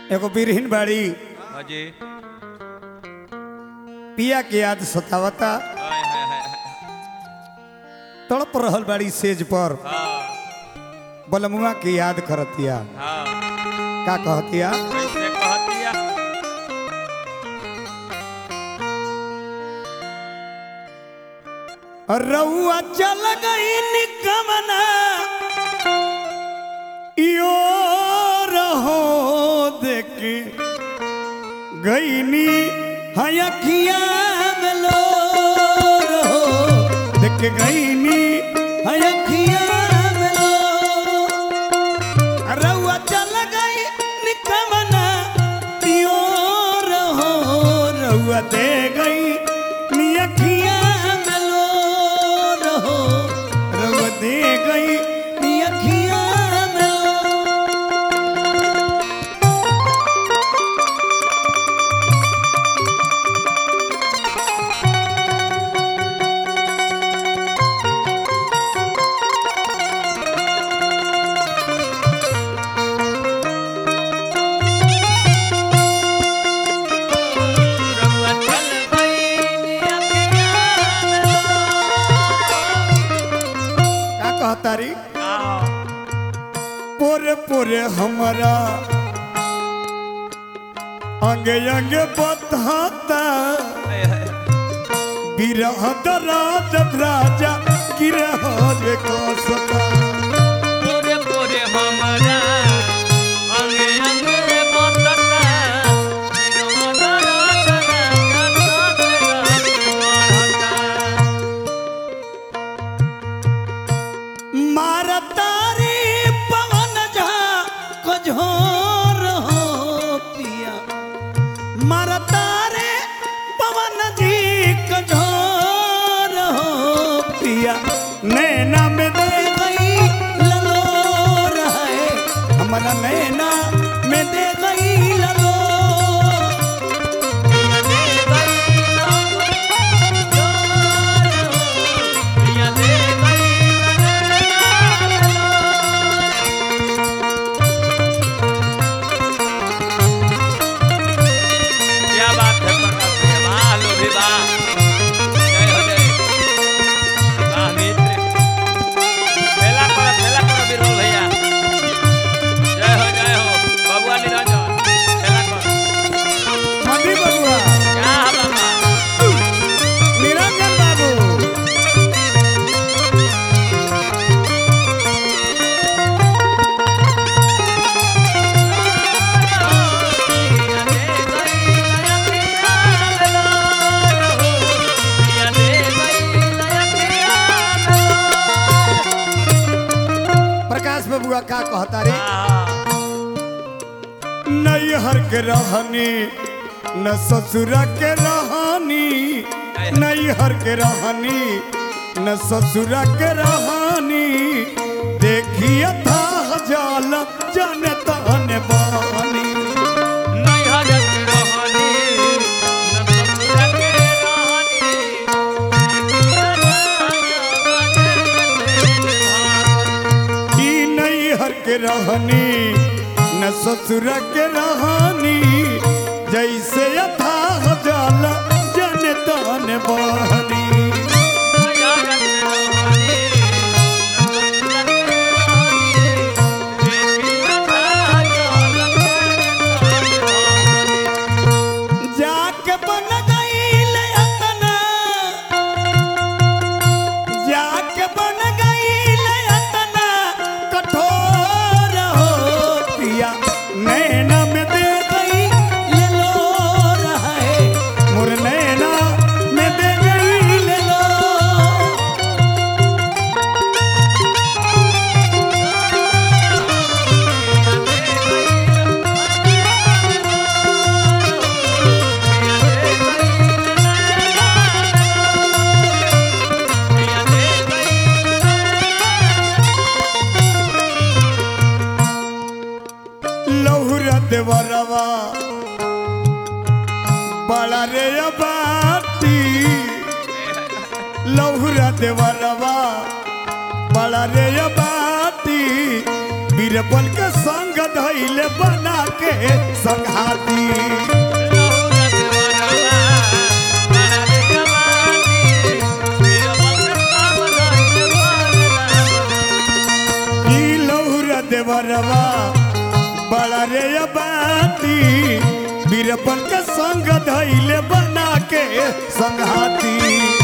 एगो बिरहिन बाड़ी हाँ जी पिया के याद सतावता हाय हाय हाय तड़प रहल बाड़ी सेज पर हाँ बलमुआ के याद करतिया हाँ का कहतिया कैसे कहतिया रउआ चल गई निकमना यो रहो देखे गईनी हयखिया मिलो रहो देख गईनी हयखिया मिलो रउआ चल गई निकमना यो रहो रउआ दे गई नियखिया मिलो रहो रउआ दे गई नियखिया मिलो रउआ चल गई का कहतारी हाँ पोरे पोरे हमारा अंगे अंगे बधाता हाय हाय विरह दराज राजा गिरह रे कसता पूरे पूरे हमारा अंगे अंगे बतता मारतारी पवन झा कझोर हो पिया मारतारे पवन जी कझोर हो पिया नैना में दे गई ललोर है हमारा नैना में दे गई ललोर क्या बात है प्रकाश भैया वाह लो भी वाह जय हो जय वाह मित्र खेला करो खेला करो बिरबल भैया जय हो जय हो बबुआ निरंजन खेला करो मधी बबुआ क्या बाबा निरंजन बाबू प्रकाश बबुआ का कहता रे नैहर के रहनी न ससुर के रहनी नैहर के रहनी न ससुर के रहनी देखिए था जाल जन तन बानी ई नैहर के रहनी न ससुर के रहनी जैसे यथा जाल जन तन बानी जाके बन गईल अतना जाके बन गईल अतना कठोर हो पिया नैना में दे गई ले लो है मोर नैना में दे गई ले लो लहुरा देवरवा बड़ा रे बाटी लहुरा देवरवा बड़ा रे बाटी बीरबल के संग धैले बना के संघाती की लौरा देवरवा बड़ा रे बाती बीरबल के संग धैले बना के संघाती